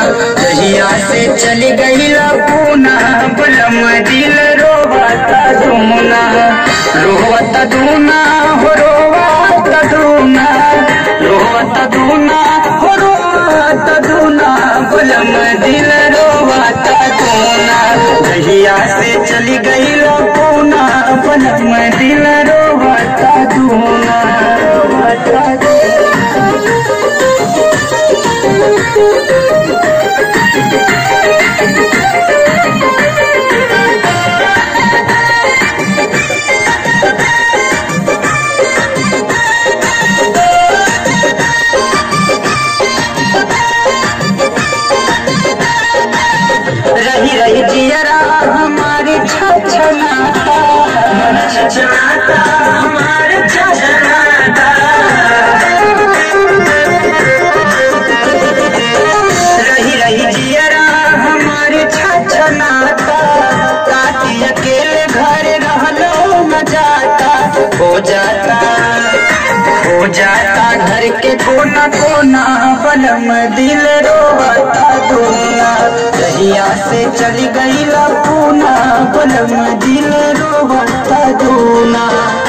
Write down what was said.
दहिया से चली गईला पूना बलम दिल रोवता दुमुना रोवता दूना हो रोवता दूना रोवता दूना हो रोवता दूना बलम दिल रोवता दूना दहिया से चली गईला पूना बलम दिल रोवता दूना रोवता दूना रही रही जियरा हमारी छछनाता मन छछनाता हमारे छछनाता रही रही जियरा हमारे छछनाता काटी अकेले घर रहलो न जाता हो जाता हो जाता घर के कोना कोना बलम दिल रोवता दूना दहिया से चली गईला पूना बलम दिल रोवता दूना